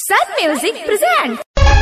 Sun Music presents.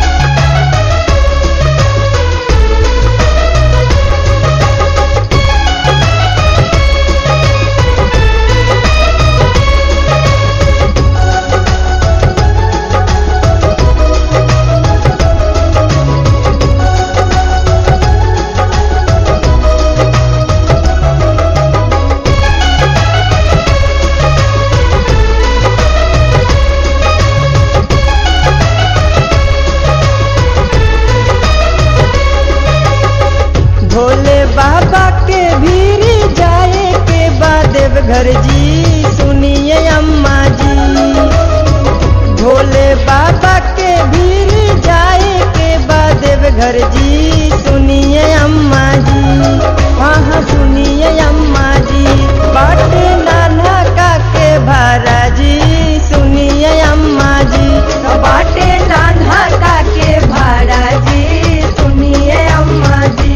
Bhole बाबा के भीड़ जाए के बाद देवघर जी सुनिए अम्मा जी भोले बाबा के भीड़ जाए के बाद देवघर जी सुनिए अम्मा जी हाँ हाँ सुनिए अम्मा जी बाटे नाना का के भारा जी सुनिए अम्मा जी बाटे नाना का के भाड़ा जी सुनिए अम्मा जी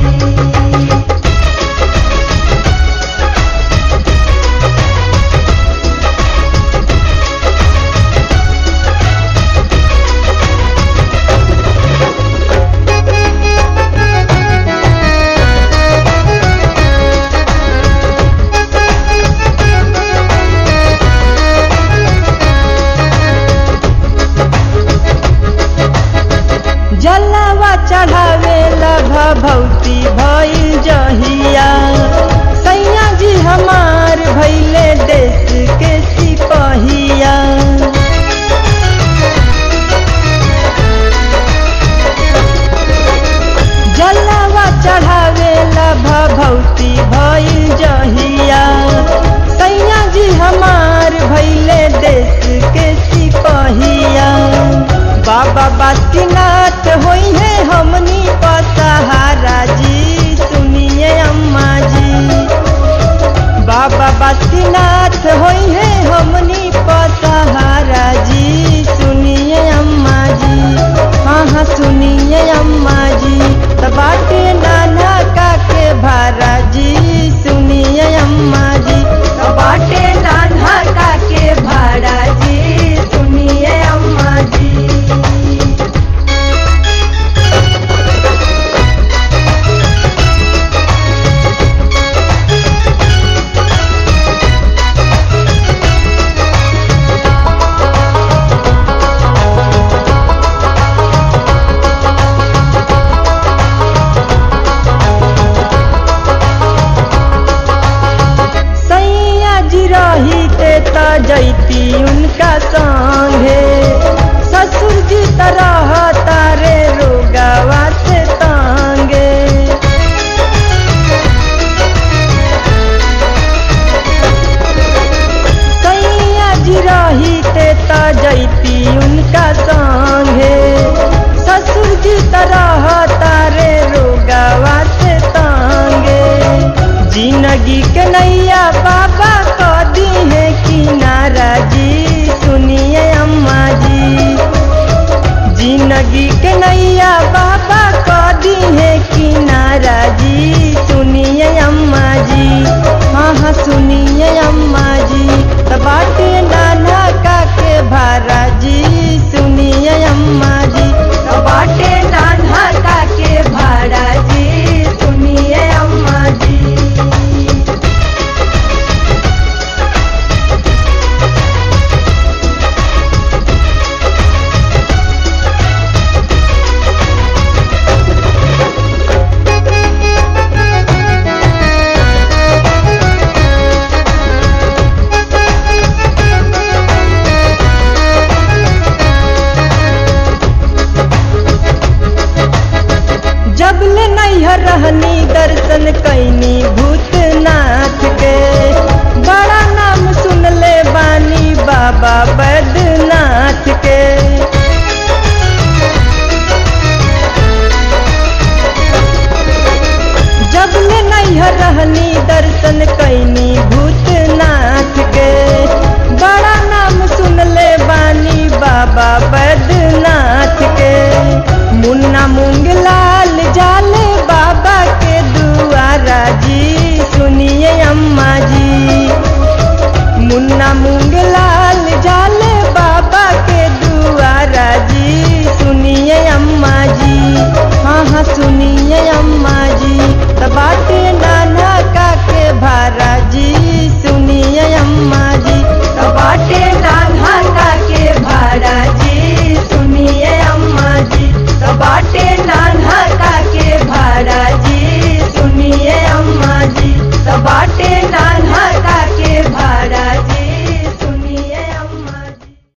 जलवा चढ़ावे भभौती भइल जहिया सैया जी हमार भैले देश के सिपहिया जलवा चढ़ावे भभौती भइल जहिया सैया जी हमार भैले देश के सिपहिया बाबा बासीनाथ होई है हमनी पसहारा जी सुनिए अम्मा जी बाबा बासीनाथ होई है हमनी पसहारा जी सुनिए अम्मा जी हाँ हाँ सुनिए अम्मा जी त बाटे नाना का के भारा जी सुनिए अम्मा जी त बाटे नाना का के भाड़ा जी सुनिए अम्मा जी सैया जी रही ते त जैती उनका संगे ससुर जी तरह तारे रोगावा से तांगे सैया जी रही ते त जैती उनका संगे ससुर जी तरह तारे रोगावा से तांगे जिंदगी के नैया बाबा क दी है किनारा जी सुनिए अम्मा जी जिंदगी के नैया बाबा क दी है किनारा जी सुनिए अम्मा जी हाँ हाँ सुनिए अम्मा जी त बाटे नाना का के भारा जी सुनिए अम्मा जी त बाटे नाना का के भाड़ा जी सुनिए अम्मा जी जब ले नैहर रहनी दर्शन कैनी भूतनाथ के बड़ा नाम सुन ले बानी बाबा बैद्यनाथ के जब ले नैहर रहनी दर्शन कैनी भूतनाथ के बड़ा नाम सुन ले बानी बाबा बैद्यनाथ के मुन्ना मूंग लाल जाले बाबा के दुआरा जी सुनिए अम्मा जी मुन्ना मूंग लाल जाले बाबा के दुआरा सुनिए अम्मा जी हाँ हाँ सुनिए अम्मा जी त बाटे नाना का के भारा